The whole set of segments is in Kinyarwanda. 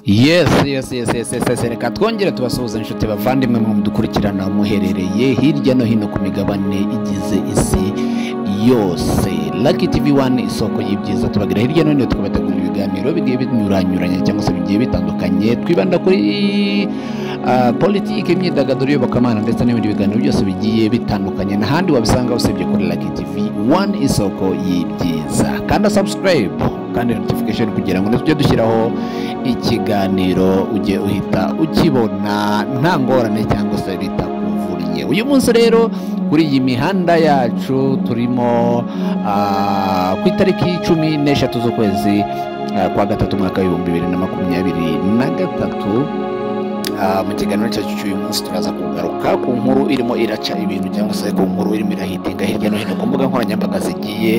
yesi yesi yesi yesi yesi yesi reka twongere tubasuhuza inshuti bavandimwe mu dukurikirana muherereye hirya no hino ku migabane igize isi yose laki tivi wani isoko y'ibyiza tubagira hirya no hino tukabategurira ibiganiro bigiye binyuranyuranye cyangwa se bigiye bitandukanye twibanda kuri ah, politiki imyidagaduro iyobokamana ndetse n'ibindi biganiro byose bigiye bitandukanye n'ahandi wabisanga usibye kuri laki tivi wani isoko y'ibyiza kanda subscribe kandi notification kugira ngo tujye dushyiraho ikiganiro ujye uhita ukibona nta ngorane cyangwa se bitakuvunye uyu munsi rero kuri iyi mihanda yacu turimo ah, ku itariki cumi n'eshatu z'ukwezi ah, kwa gatatu umwaka w'ibihumbi bibiri na makumyabiri na gatatu Ah, mu kiganiro cyacu cy'uyu munsi turaza kugaruka ku nkuru irimo iraca ibintu cyangwa se ku nkuru irimo irahitinga hirya no hino ku mbuga nkoranyambaga zigiye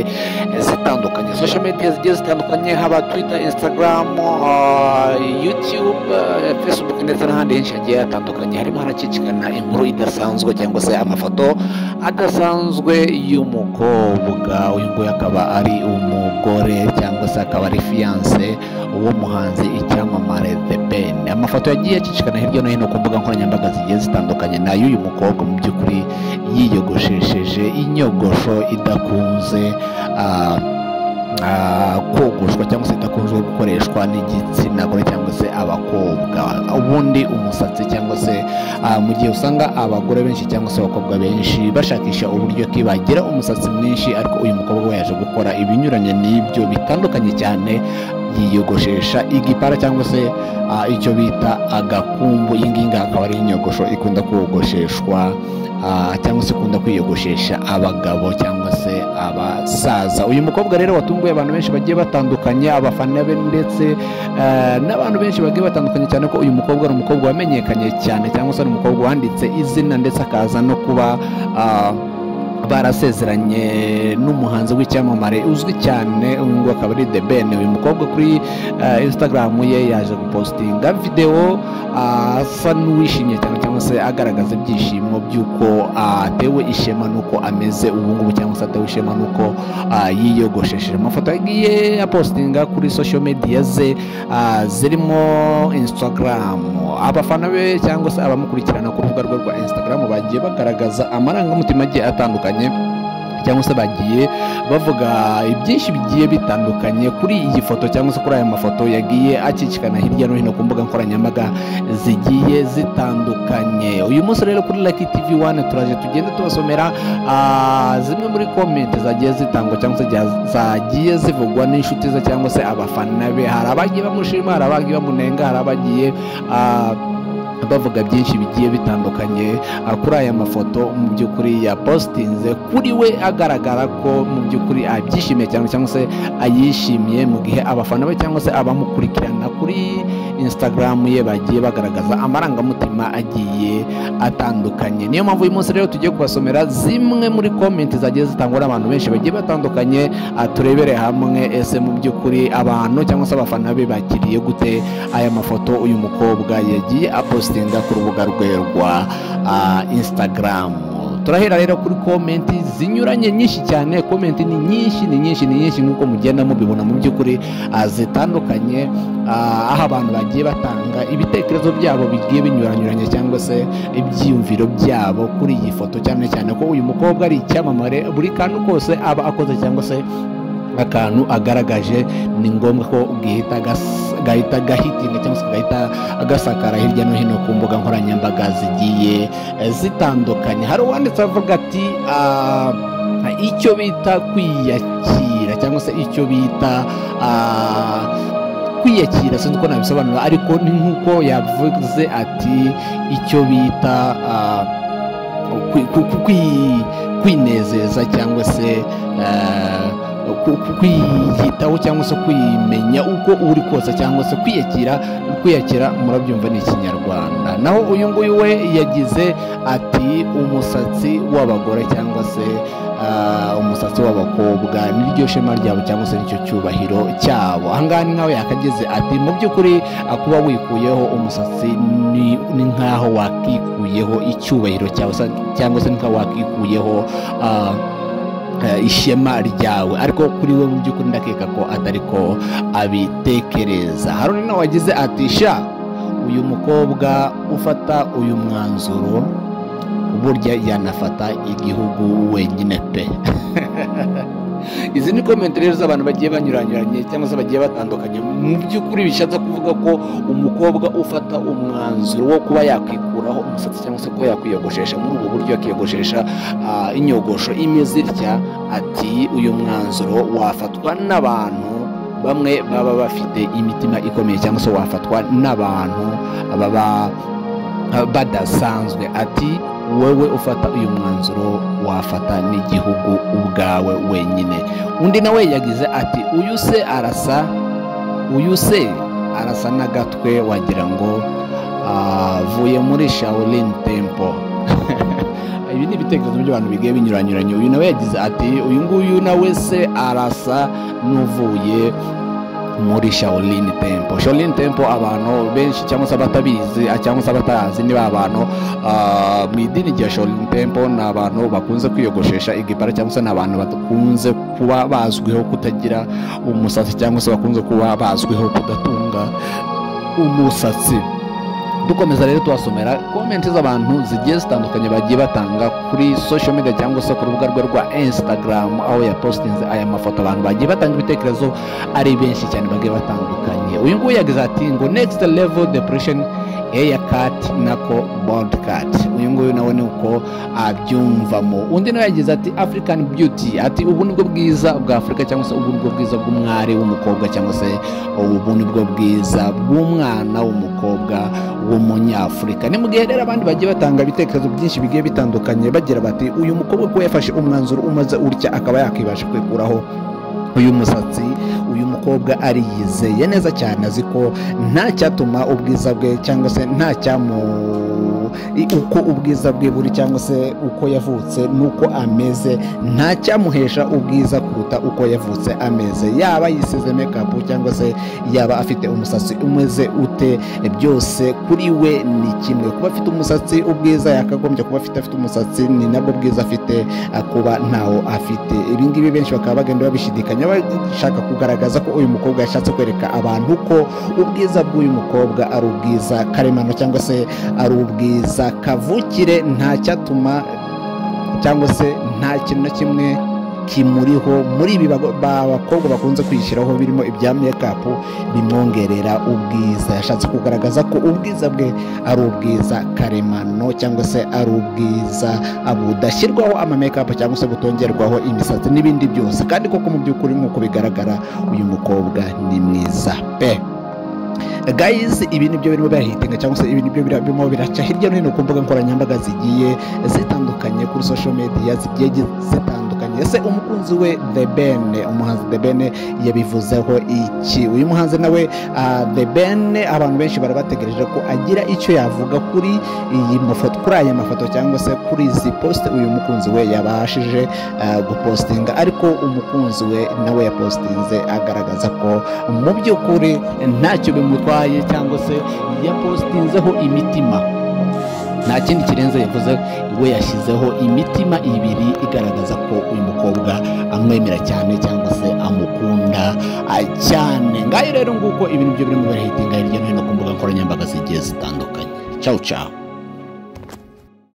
eh, zitandukanye social media zigiye zitandukanye haba twitter instagram ah, youtube eh, facebook ndetse n'ahandi henshi hagiye hatandukanye harimo harakikikana inkuru idasanzwe cyangwa se amafoto adasanzwe y'umukobwa uyu nguyu akaba ari umugore cyangwa se akaba ari fiyanse w'umuhanzi icyamamare The Ben amafoto yagiye acicikana hirya no hino ku mbuga nkoranyambaga zigiye zitandukanye ni ay'uyu mukobwa mu by'ukuri yiyogoshesheje inyogosho idakunze ah, ah, kogoshwa cyangwa se idakunze gukoreshwa n'igitsina gore cyangwa se abakobwa ubundi umusatsi cyangwa se ah, mu gihe usanga abagore benshi cyangwa se abakobwa benshi bashakisha uburyo ki bagira umusatsi mwinshi ariko uyu mukobwa we yaje gukora ibinyuranye n'ibyo bitandukanye cyane yiyogoshesha igipara cyangwa se ah, icyo bita agakumbu iyi ngiyi nga akaba ari inyogosho ikunda kogosheshwa ah, cyangwa se ikunda kwiyogoshesha abagabo cyangwa se abasaza uyu mukobwa rero watunguye abantu benshi bagiye batandukanye abafana be ndetse eh, n'abantu benshi bagiye batandukanye cyane ko uyu mukobwa ari umukobwa wamenyekanye cyane cyangwa se ari umukobwa wanditse izina ndetse akaza no kuba ah, barasezeranye n'umuhanzi w'icyamamare uzwi cyane uyu nguyu akaba ari The Ben uyu mukobwa kuri eh, Instagram ye yaje gupostinga videwo ah, asa n'uwishimye cyane cyangwa se agaragaza ibyishimo by'uko ah, atewe ishema n'uko ameze ubu ngubu cyangwa se atewe ishema n'uko ah, yiyogoshesheje amafoto yagiye apostinga kuri social media ze ah, zirimo Instagram abafana be cyangwa se abamukurikirana ku rubuga rwe rwa Instagram bagiye bagaragaza amarangamutima agiye atandukanye cyangwa se bagiye bavuga ibyinshi bigiye bitandukanye kuri iyi foto cyangwa se kuri aya mafoto yagiye akikikana hirya no hino ku mbuga nkoranyambaga zigiye zitandukanye uyu munsi rero kuri Lucky TV 1 turaje tugende tubasomera ah, zimwe muri komenti zagiye zitangwa cyangwa se jya- zagiye zivugwa n'inshuti ze cyangwa se abafana be hari abagiye bamushima hari abagiye bamunenga hari abagiye ah, bavuga byinshi bigiye bitandukanye ah, kuri aya mafoto mu by'ukuri yapositinze kuri we agaragara ko mu by'ukuri abyishimiye cyane cyangwa se ayishimiye mu gihe abafana be cyangwa se abamukurikirana kuri instagram ye bagiye bagaragaza amarangamutima agiye atandukanye niyo mpamvu uyu munsi rero tugiye kubasomera zimwe muri komenti zagiye zitangwa n'abantu benshi bagiye batandukanye ah, turebere hamwe ese mu by'ukuri abantu cyangwa se abafana be bakiriye gute aya mafoto uyu mukobwa yagiye apostinga ku rubuga rwe rwa ah, instagram turahera rero kuri komenti zinyuranye nyinshi cyane komenti ni nyinshi ni nyinshi ni nyinshi nk'uko mugenda mubibona mu by'ukuri ah, zitandukanye ah, aho abantu bagiye batanga ibitekerezo byabo bigiye binyuranyuranye cyangwa se ibyiyumviro byabo kuri iyi foto cyane cyane ko uyu mukobwa ari icyamamare buri kantu kose aba akoze cyangwa se akantu agaragaje ni ngombwa ko gahita gas- gahita gahitinga cyangwa se gahita gasakara hirya no hino ku mbuga nkoranyambaga zigiye eh, zitandukanye hari uwanditse avuga ati "Ah, icyo bita kwiyakira cyangwa se icyo bita ah, kwiyakira sinzi uko nabisobanura ariko ni nk'uko yavuze ati icyo bita ah, kwi- ku- ku- kwi- kwinezeza cyangwa se eh, ku- ku- kwiyitaho cyangwa se kwimenya uko uri kose cyangwa se kwiyakira kwiyakira murabyumva ni ikinyarwanda naho uyu nguyu we yagize ati umusatsi w'abagore cyangwa se ah, umusatsi w'abakobwa niryo shema ryabo cyangwa se nicyo cyubahiro cyabo ahangaha ni nkaho yakagize ati mu by'ukuri ah, kuba wikuyeho umusatsi ni ni nkaho wakikuyeho icyubahiro cyawe sa- cyangwa se ni nkaho wakikuyeho ah, ishema ryawe ariko kuri we mu by'ukuri ndakeka ko atari ko abitekereza haruna nawe wagize ati sha uyu mukobwa ufata uyu mwanzuro burya yanafata igihugu wenyine pe izi ni komenti rero z'abantu bagiye banyuranyuranye cyangwa se bagiye batandukanye mu by'ukuri bishatse kuvuga ko umukobwa ufata umwanzuro wo kuba yakwikuraho umusatsi cyangwa se kuba yakwiyogoshesha muri ubu buryo akiyogoshesha inyogosho imeze itya ati uyu mwanzuro wafatwa n'abantu bamwe baba bafite imitima ikomeye cyangwa se wafatwa n'abantu baba badasanzwe ati wowe ufata uyu mwanzuro wafata n'igihugu ubwawe wenyine undi nawe yagize ati uyu se arasa uyu se arasa n'agatwe wagira ngo avuye muri shawurini tempo ibi ni ibitekerezo by'abantu bigiye binyuranyuranye uyu nawe yagize ati uyu nguyu nawe se arasa n'uvuye muri shaolin tempo shaolin tempo abantu benshi cyangwa se abatabizi cyangwa se abatazi niba abantu mu idini rya shaolin tempo ni abantu bakunze kwiyogoshesha igipara cyangwa se ni abantu bakunze kuba bazwiho kutagira umusatsi cyangwa se bakunze kuba bazwiho kudatunga umusatsi dukomeza rero tubasomera komenti z'abantu zigiye zitandukanye bagiye batanga kuri social media cyangwa se ku rubuga rwe rwa instagram aho yapositinze aya mafoto abantu bagiye batanga ibitekerezo ari benshi cyane bagiye batandukanye uyu nguyu yagize ati ngo next level depression eya kati nako bold kati uyu nguyu nawe ni uko abyumvamo undi nawe yagize ati african beauty ati ubu ni bwo bwiza bwa afurika cyangwa se ubu ni bwo bwiza bw'umwari w'umukobwa cyangwa se ubu ni bwo bwiza bw'umwana w'umukobwa w'umunyafurika ni mu gihe rero abandi bagiye batanga ibitekerezo byinshi bigiye bitandukanye bagira bati uyu mukobwa ko yafashe umwanzuro umaze utya akaba yakibasha kwikuraho uyu musatsi uyu mukobwa ariyizeye neza cyane azi ko nta cyatuma ubwiza bwe cyangwa se nta cyamu uko ubwiza bwe buri cyangwa se uko yavutse n'uko ameze nta cyamuhesha ubwiza kuruta uko yavutse ameze yaba yisize mekapu cyangwa se yaba afite umusatsi umeze ute byose kuri we ni kimwe kuba afite umusatsi ubwiza yakagombye kuba afite afite umusatsi ni nabwo bwiza afite kuba ntawo afite ibingibi benshi bakaba bagenda babishidikanya bashaka kugaragaza ko uyu mukobwa yashatse kwereka abantu ko ubwiza bw'uyu mukobwa ari ubwiza karemano cyangwa se ari ubwiza kavukire ntacyatuma cyangwa se nta kintu na kimwe kimuriho muri ibi bakobwa bakunze kwishyiraho birimo ibya mekapu bimwongerera ubwiza yashatse kugaragaza ko ubwiza bwe ari ubwiza karemano cyangwa se ari ubwiza budashyirwaho amamekapu cyangwa se butongerwaho imisatsi n'ibindi byose kandi koko mu by'ukuri nk'uko bigaragara uyu mukobwa ni mwiza pe gayizi ibi nibyo birimo birahitinga cyangwa se ibi nibyo birimo biraca hirya no hino ku mbuga nkoranyambaga zigiye zitandukanye kuri social media zigiye zitandukanye ese umukunzi we the ben umuhanzi the ben yabivuzeho iki uyu muhanzi nawe the ben abantu benshi barabategereje ko agira icyo yavuga kuri iyi mafoto kuri aya mafoto cyangwa se kuri izi posite uyu mukunzi we yabashije gupostinga ariko umukunzi we nawe yapositinze agaragaza ko mu by'ukuri ntacyo bimutwara cyangwa se yapositinzeho imitima nta kindi kirenze yavuze we yashyizeho imitima ibiri igaragaza ko uyu mukobwa amwemera cyane cyangwa se amukunda cyane ngayo rero nguko ibintu byo birimo birahitinga hirya no hino ku mbuga nkoranyambaga zigiye zitandukanye cawu cawu